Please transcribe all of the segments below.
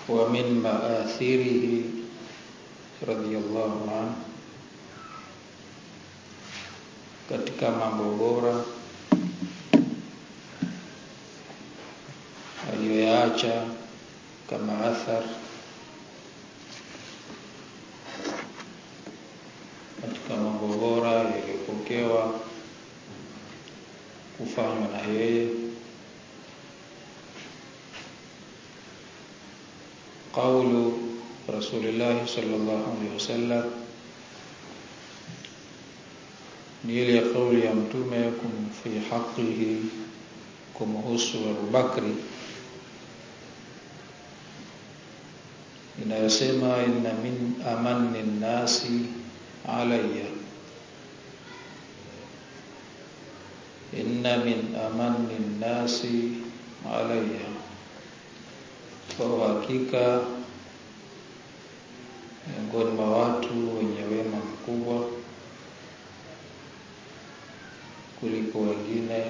ومن مآثره رضي الله عنه katika mambo bora aliyoyaacha kama athar katika mambo bora yaliyopokewa kufanywa na yeye قول رسول الله صلى الله عليه وسلم ni ile kauli ya mtume kum fi haqqihi kumhusu Abu Bakri inayosema inna min amanni nasi alayya inna min amanni nasi alayya kwa hakika miongoni mwa watu wenye wema mkubwa kuliko wengine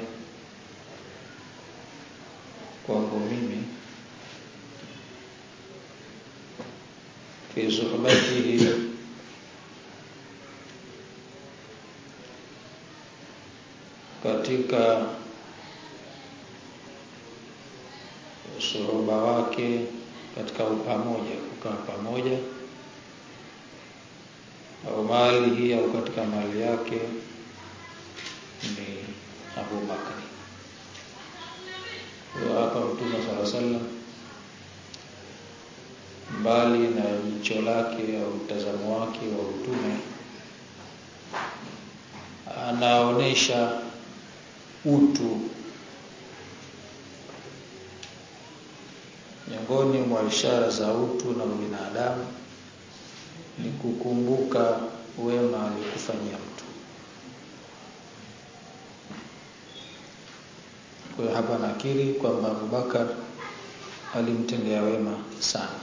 kwangu mimi fi suhbatihi katika usuhuba wake katika upamoja kukaa pamoja au mali hii au katika mali yake ni Abu Bakari. Kwa hapa Mtume sala sallam mbali na jicho lake au mtazamo wake wa utume anaonesha utu miongoni mwa ishara za utu na ubinadamu ni kukumbuka wema alikufanyia mtu Kwa hiyo hapa nakiri kwamba Abubakar alimtendea wema sana.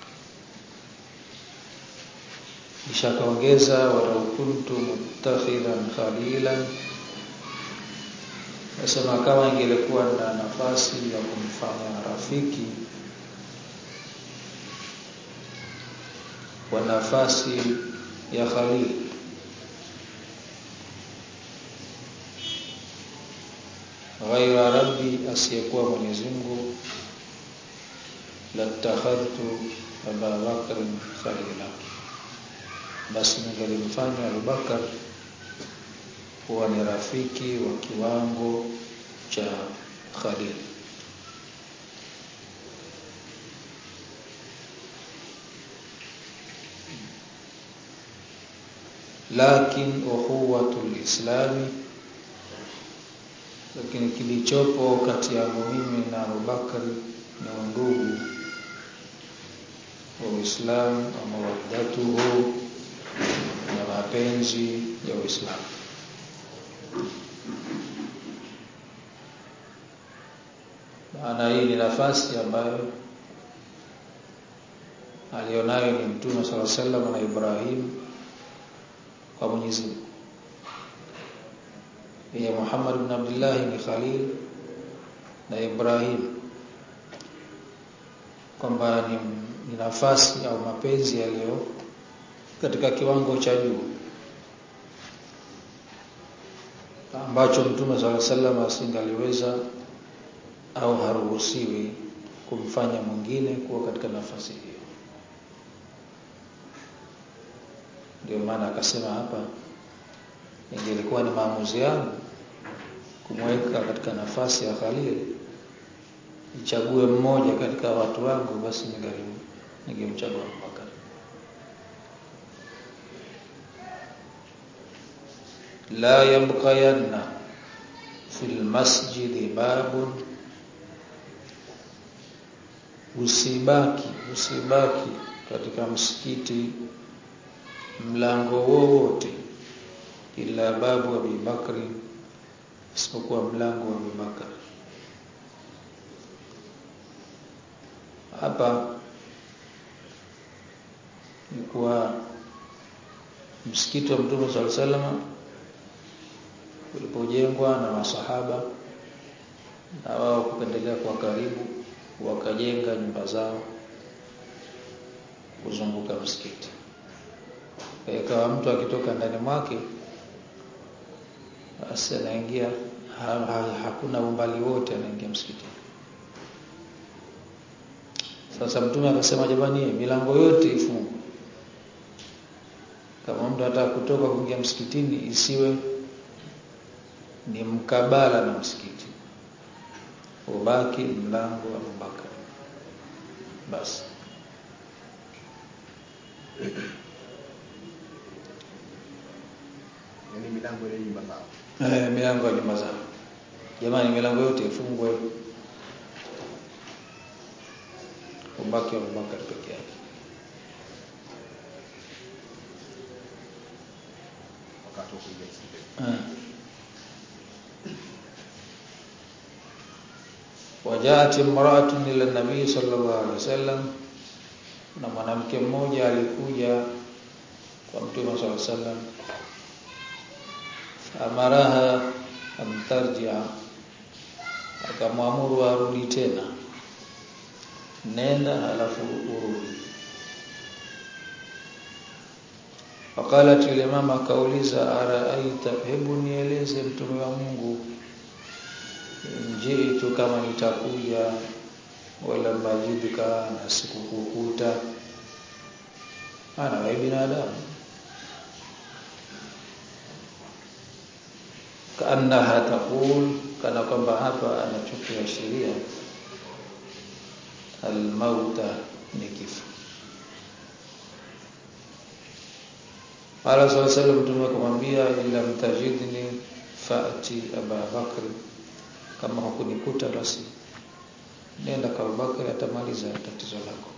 Kisha kaongeza walau kuntu muttakhidhan khalilan, nasema kama ingelikuwa na nafasi ya kumfanya rafiki kwa nafasi ya Khalil ghaira rabbi asiyekuwa Mwenyezi Mungu latakhadhtu Aba Bakr khalila, basi ningelimfanya Abu Bakar kuwa ni rafiki wa kiwango cha Khalil. Lakin ukhuwatul islami lakini kilichopo kati yangu mimi na Abubakar ni undugu wa Uislamu wa mawaddatuhu na mapenzi ya Uislamu. Maana hii ni nafasi ambayo alionayo ni Mtume sala sallam na Ibrahim kwa Mwenyezi Mungu ya Muhammad ibn Abdullah ni Khalil na Ibrahim kwamba ni, ni nafasi au mapenzi yaliyo katika kiwango cha juu ambacho Mtume swalla sallam asingaliweza au haruhusiwi kumfanya mwingine kuwa katika nafasi hiyo. Ndio maana akasema hapa ingelikuwa ni maamuzi yangu kumweka katika nafasi ya Khalil nichague mmoja katika watu wangu basi ningelim ningemchagua Abubakar la yabqayanna fil masjidi babun usibaki usibaki katika msikiti mlango wowote ila babu Abi Bakri isipokuwa mlango wa Abi Bakr hapa ni kwa msikiti wa Mtume sallallahu alaihi wasallam ulipojengwa na masahaba na wao kupendelea kwa karibu wakajenga nyumba zao kuzunguka msikiti ikawa mtu akitoka ndani mwake basi anaingia ha, ha, hakuna umbali wote anaingia msikitini sasa mtume akasema jamani milango yote ifungwe kama mtu anataka kutoka kuingia msikitini isiwe ni mkabala na msikiti ubaki mlango wa Abubakar basi yani milango ile nyumba zao eh milango ya nyumba zao jamani milango yote ifungwe ubaki wa Abubakar peke yake wakati wa kuingia msikitini eh wajaat imra'atun ila nabii sallallahu alaihi wasallam na mwanamke mmoja alikuja kwa mtume sallallahu alaihi wasallam amaraha amtarjia akamwamuru arudi tena nenda halafu urudi Wakalat yule mama akauliza araaita hebu nieleze mtume wa Mungu njitu kama nitakuja wala majidika na sikukukuta ana wewe binadamu kaannaha taqul kana kwamba hapa anachukia sheria almauta ni kifo Qala sallallahu alayhi wasallam mtume akamwambia illa mtajidni faati Aba Bakr kama hukunikuta basi nenda kwa Abubakar atamaliza tatizo lako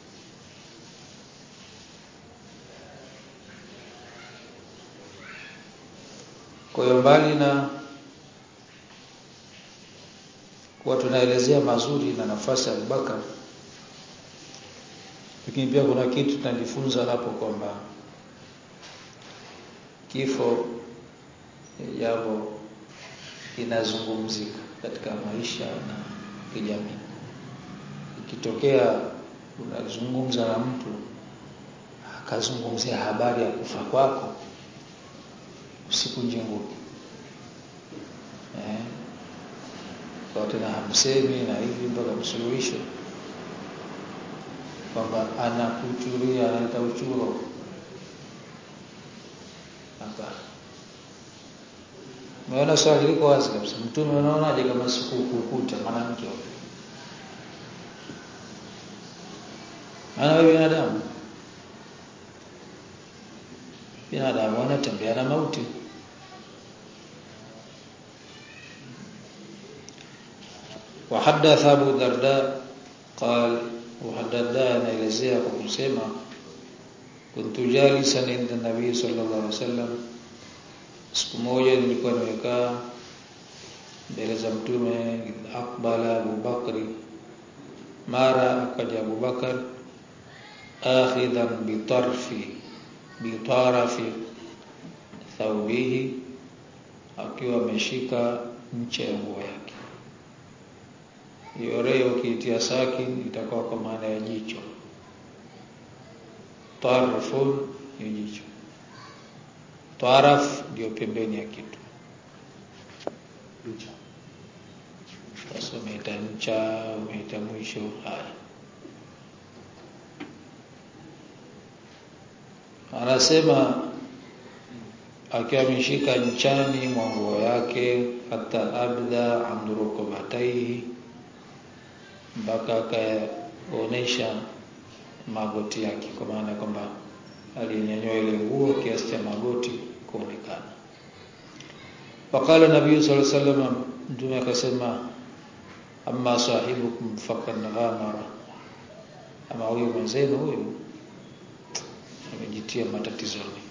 kwa hiyo mbali na kuwa tunaelezea mazuri na nafasi ya Abubakar lakini pia kuna kitu tunajifunza hapo kwamba kifo ni jambo linazungumzika katika maisha na kijamii. Ikitokea unazungumza na mtu akazungumzia habari ya kufa kwako, usikunje ngumi eh, kwa tena hamsemi na hivi mpaka msuluhisho kwamba anakuchuria, analeta uchuro hapana. Umeona swali liko wazi kabisa. Mtume unaonaje kama sikukukuta mwanamke huyo? Maana wewe binadamu. Binadamu wanatembea na mauti. وحدث أبو الدرداء قال وحدث anaelezea kwa kusema kuntu jalisan inda nabii sallallahu alaihi wasallam siku moja nilikuwa nimekaa mbele za mtume akbala Abu Bakri mara akaja Abu Bakar akhidhan bitarfi bitarafi thawbihi akiwa ameshika ncha ya nguo yake hiyo reo ukiitia sakin itakuwa kwa maana ya jicho tarfun ni jicho taraf ndio pembeni ya kitu ncha sasa umeita ncha umeita mwisho haya anasema akiwa ameshika nchani mwa nguo yake hata abda amdurukubataihi mpaka akaonesha magoti yake kwa maana kwamba alinyanyua ile nguo kiasi cha magoti kuonekana Wakala Nabii sallallahu alaihi wasallam mtume akasema amma sahibukum faqad ghamara ama huyu mwenzenu huyu amejitia matatizoni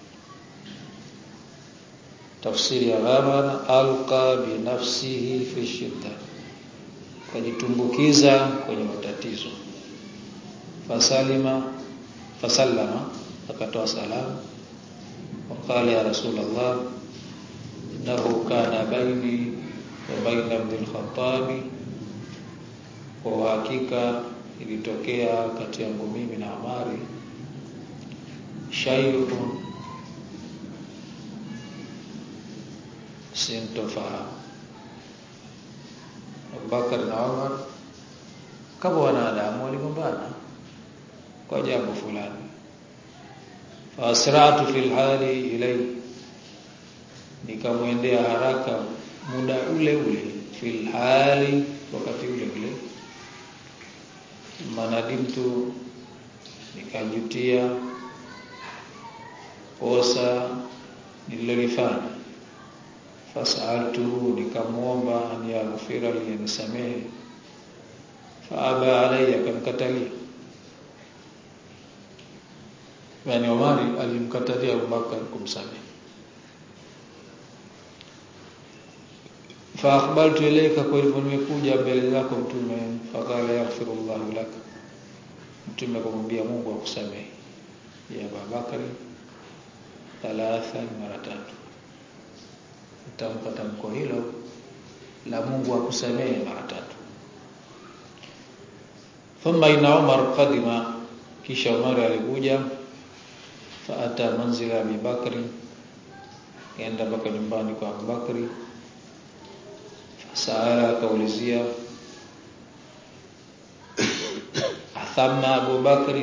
tafsiri ya ghamara alqa bi nafsihi fi shidda kajitumbukiza kwenye matatizo fasalima fasallama akatoa salamu waqala ya rasulullah innahu kana baini wa baina ibn al-khattab kwa hakika ilitokea kati yangu mimi na Amari shay'un sintofahamu Abubakar na Umar kama wanadamu waligombana kwa jambo fulani faasratu fil hali ilai nikamwendea haraka muda ule ule fil hali wakati ule ule manadimtu nikajutia kosa nililolifanya fasaltuhu nikamwomba an yaghfira li anisamehe faaba alayya akamkatalia yani Omari alimkatalia Abubakar kumsamehe fa akhbaltu ilayka kwa hivyo nimekuja mbele zako mtume faqala yaghfirullahu lak mtume akamwambia Mungu akusamehe ya Abubakar thalatha mara tatu utampa tamko hilo la Mungu akusamehe mara tatu thumma ina Umar qadima kisha Umar alikuja faata manzila Abi Bakri kaenda mpaka nyumbani kwa Abu Bakri fasaala akaulizia athamma Abu Bakri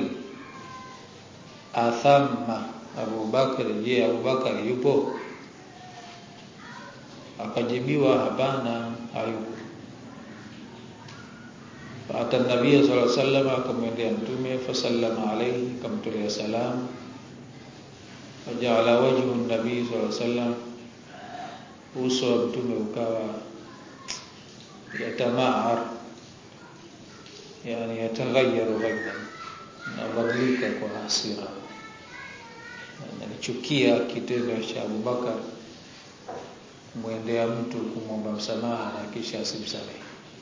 athamma Abu Bakri je Abu Bakri yupo akajibiwa hapana hayupo Fata Nabii sallallahu alaihi wasallam akamwendea mtume fasallama alayhi akamtolea salamu fajala wajhu nabii sallallahu alaihi wasallam uso wa mtume ukawa yatamaar yani yataghayyaru ghayran nabadilika kwa hasira nalichukia kitendo cha Abubakar kumwendea mtu kumwomba msamaha na kisha asimsamehe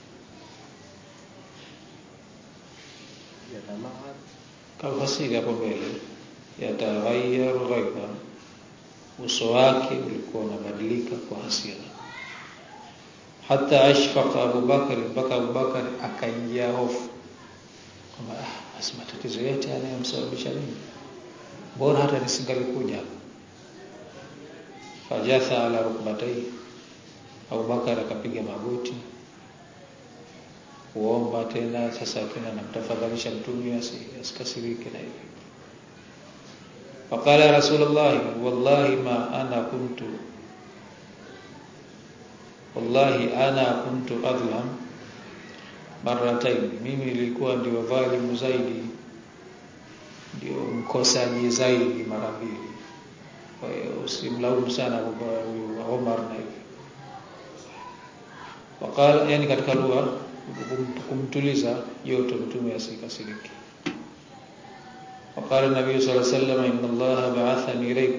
yatamaa kafasiri hapo mbele yataghayyaru ghaiba uso wake ulikuwa unabadilika kwa hasira hata ashfaqa Abu Bakar mpaka Abu Bakar akaingia hofu kwamba ah basi matatizo yote yanayomsababisha mimi bora hata nisingalikuja fajatha ala rukbatai Abu Bakar akapiga magoti kuomba tena sasa tena namtafadhalisha mtume asikasirike na hivi faqala rasulullah wallahi ma ana kuntu wallahi ana kuntu adlam marratain mimi nilikuwa ndio dhalimu zaidi ndio mkosaji zaidi mara mbili kwa hiyo usimlaumu sana huyu Omar na hivi wakala yani katika lugha kumtuliza joto mtume asikasirike wakala nabii sallallahu alaihi wasallam inna allaha ba'athani ilaykum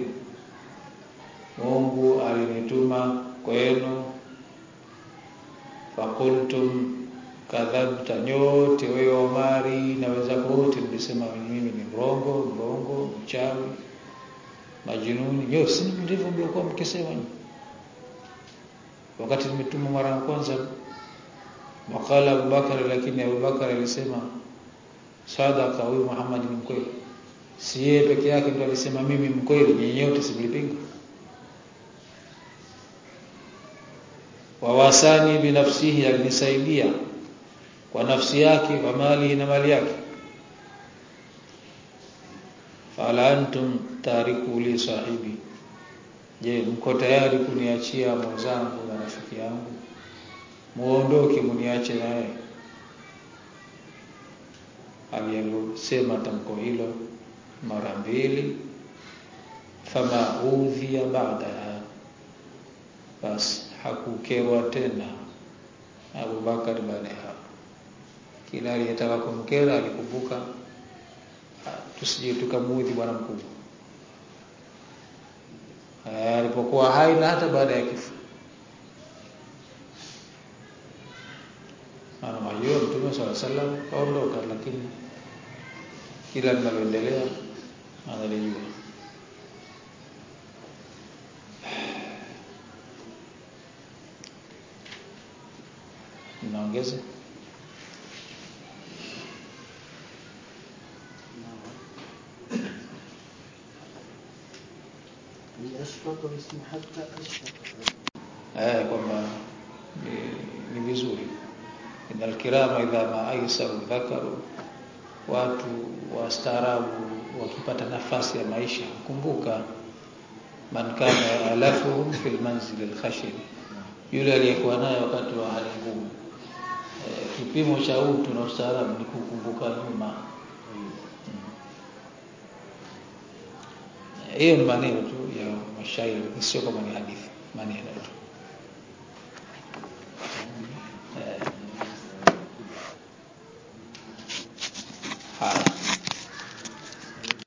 Mungu alinituma kwenu fakultum kadhabta nyote wewe Omari na wenzako wote mlisema mimi ni mrongo mrongo mchawi majinuni nyote si ndivyo mlikuwa mkisema wakati nimetuma mara ya kwanza wakala Abubakar lakini Abubakar alisema sadaka huyu Muhammad ni mkweli si yeye peke yake ndo alisema mimi mkweli nyinyi wote simlipinga wawasani binafsihi alinisaidia kwa nafsi yake kwa mali na mali yake fala antum tariku li sahibi je mko tayari kuniachia mwenzangu na rafiki yangu muondoke muniache naye aliyosema tamko hilo mara mbili fama udhiya baadaha basi hakukerwa tena Abu Bakar baada ya hapo kila aliyetaka kumkera alikumbuka tusije tukamuudhi bwana mkubwa alipokuwa hai na hata baada ya kifo ana majua mtume swalla sallam kaondoka lakini kila linaloendelea analijua naongeza أشفق اسم حتى أشفق eh kwamba ni- ni vizuri inal kirama idha ma aisaru dhakaru watu wastaarabu wakipata nafasi ya maisha kumbuka man kana alafuhum fil manzil al khashin yule aliyekuwa naye wakati wa hali ngumu eh, kipimo cha utu na ustaarabu ni kukumbuka nyuma hiyo ni maneno tu ya mashairi sio kama ni hadithi maneno tu